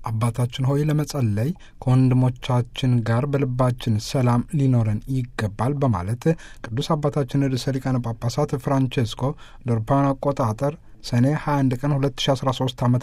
አባታችን ሆይ ለመጸለይ ከወንድሞቻችን ጋር በልባችን ሰላም ሊኖረን ይገባል በማለት ቅዱስ አባታችን ርዕሰ ሊቃነ ጳጳሳት ፍራንቼስኮ ዶርፓን አቆጣጠር ሰኔ 21 ቀን 2013 ዓ ም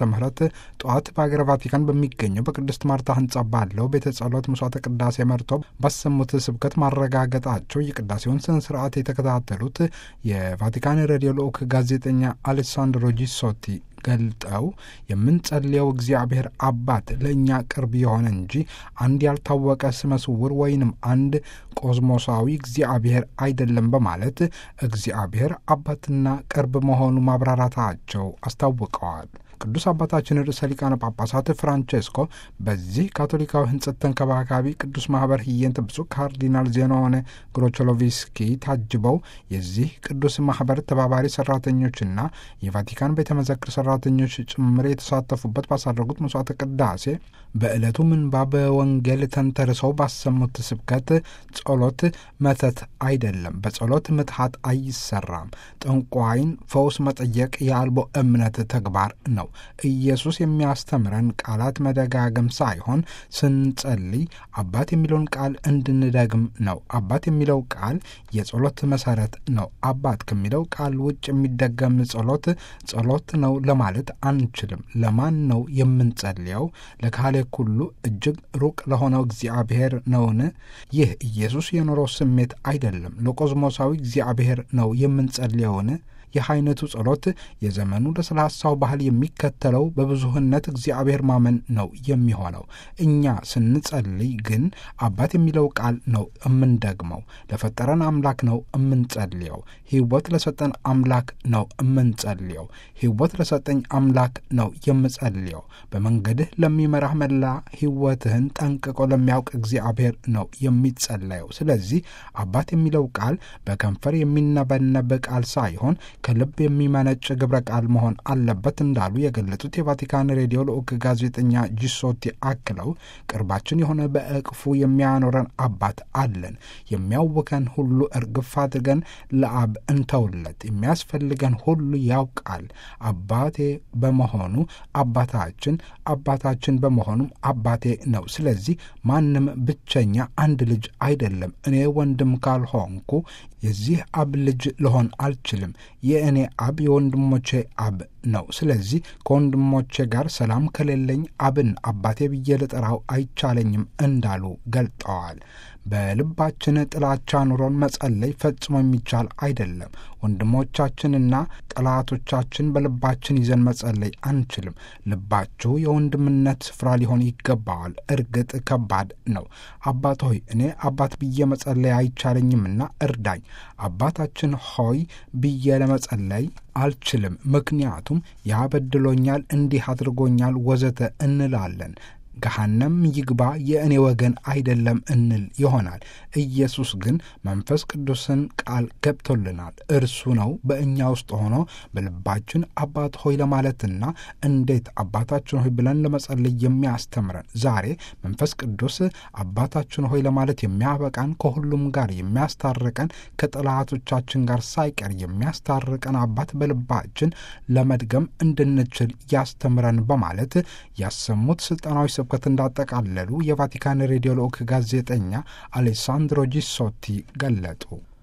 ጠዋት በሀገረ ቫቲካን በሚገኘው በቅድስት ማርታ ህንጻ ባለው ቤተ ጸሎት መስዋዕተ ቅዳሴ መርተው ባሰሙት ስብከት ማረጋገጣቸው የቅዳሴውን ስነ ስርዓት የተከታተሉት የቫቲካን ሬዲዮ ልዑክ ጋዜጠኛ አሌሳንድሮ ጂሶቲ ገልጠው የምንጸልየው እግዚአብሔር አባት ለእኛ ቅርብ የሆነ እንጂ አንድ ያልታወቀ ስመ ስውር ወይንም አንድ ቆዝሞሳዊ እግዚአብሔር አይደለም በማለት እግዚአብሔር አባትና ቅርብ መሆኑ ማብራራታቸው አስታውቀዋል። ቅዱስ አባታችን ርዕሰ ሊቃነ ጳጳሳት ፍራንቼስኮ በዚህ ካቶሊካዊ ህንጸት ተንከባካቢ ቅዱስ ማህበር ህየንት ብፁዕ ካርዲናል ዜናሆነ ግሮቾሎቪስኪ ታጅበው የዚህ ቅዱስ ማህበር ተባባሪ ሰራተኞችና የቫቲካን ቤተ መዘክር ሰራተኞች ጭምር የተሳተፉበት ባሳረጉት መስዋዕተ ቅዳሴ በዕለቱ ምንባብ ወንጌል ተንተርሰው ባሰሙት ስብከት ጸሎት መተት አይደለም፣ በጸሎት ምትሃት አይሰራም፣ ጠንቋይን ፈውስ መጠየቅ የአልቦ እምነት ተግባር ነው። ኢየሱስ የሚያስተምረን ቃላት መደጋገም ሳይሆን ስንጸልይ አባት የሚለውን ቃል እንድንደግም ነው። አባት የሚለው ቃል የጸሎት መሰረት ነው። አባት ከሚለው ቃል ውጭ የሚደገም ጸሎት ጸሎት ነው ለማለት አንችልም። ለማን ነው የምንጸልየው? ለካህሌ ሁሉ እጅግ ሩቅ ለሆነው እግዚአብሔር ነውን? ይህ ኢየሱስ የኖረው ስሜት አይደለም። ለቆዝሞሳዊ እግዚአብሔር ነው የምንጸልየውን? ይህ አይነቱ ጸሎት የዘመኑ ለስላሳው ባህል የሚከተለው በብዙህነት እግዚአብሔር ማመን ነው የሚሆነው። እኛ ስንጸልይ ግን አባት የሚለው ቃል ነው የምንደግመው። ለፈጠረን አምላክ ነው የምንጸልየው። ሕይወት ለሰጠን አምላክ ነው የምንጸልየው። ሕይወት ለሰጠኝ አምላክ ነው የምጸልየው። በመንገድህ ለሚመራህ መላ ሕይወትህን ጠንቅቆ ለሚያውቅ እግዚአብሔር ነው የሚጸለየው። ስለዚህ አባት የሚለው ቃል በከንፈር የሚነበነብ ቃል ሳይሆን ከልብ የሚመነጭ ግብረ ቃል መሆን አለበት እንዳሉ የገለጹት የቫቲካን ሬዲዮ ልዑክ ጋዜጠኛ ጂሶቲ አክለው ቅርባችን የሆነ በእቅፉ የሚያኖረን አባት አለን። የሚያውከን ሁሉ እርግፍ አድርገን ለአብ እንተውለት። የሚያስፈልገን ሁሉ ያውቃል። አባቴ በመሆኑ አባታችን፣ አባታችን በመሆኑም አባቴ ነው። ስለዚህ ማንም ብቸኛ አንድ ልጅ አይደለም። እኔ ወንድም ካልሆንኩ የዚህ አብ ልጅ ልሆን አልችልም። የእኔ አብ የወንድሞቼ አብ ነው። ስለዚህ ከወንድሞቼ ጋር ሰላም ከሌለኝ አብን አባቴ ብዬ ልጠራው አይቻለኝም እንዳሉ ገልጠዋል። በልባችን ጥላቻ ኑሮን መጸለይ ፈጽሞ የሚቻል አይደለም። ወንድሞቻችንና ጠላቶቻችን በልባችን ይዘን መጸለይ አንችልም። ልባችሁ የወንድምነት ስፍራ ሊሆን ይገባዋል። እርግጥ ከባድ ነው። አባት ሆይ እኔ አባት ብዬ መጸለይ አይቻለኝምና እርዳኝ። አባታችን ሆይ ብዬ ለመጸለይ አልችልም፣ ምክንያቱም ያበድሎኛል፣ እንዲህ አድርጎኛል፣ ወዘተ እንላለን። ገሃነም ይግባ የእኔ ወገን አይደለም እንል ይሆናል። ኢየሱስ ግን መንፈስ ቅዱስን ቃል ገብቶልናል። እርሱ ነው በእኛ ውስጥ ሆኖ በልባችን አባት ሆይ ለማለትና እንዴት አባታችን ሆይ ብለን ለመጸለይ የሚያስተምረን። ዛሬ መንፈስ ቅዱስ አባታችን ሆይ ለማለት የሚያበቃን ከሁሉም ጋር የሚያስታርቀን ከጠላቶቻችን ጋር ሳይቀር የሚያስታርቀን አባት በልባችን ለመድገም እንድንችል ያስተምረን በማለት ያሰሙት ስልጠናዊ ስብከት እንዳጠቃለሉ የቫቲካን ሬዲዮ ልዑክ ጋዜጠኛ አሌሳንድሮ ጂሶቲ ገለጡ።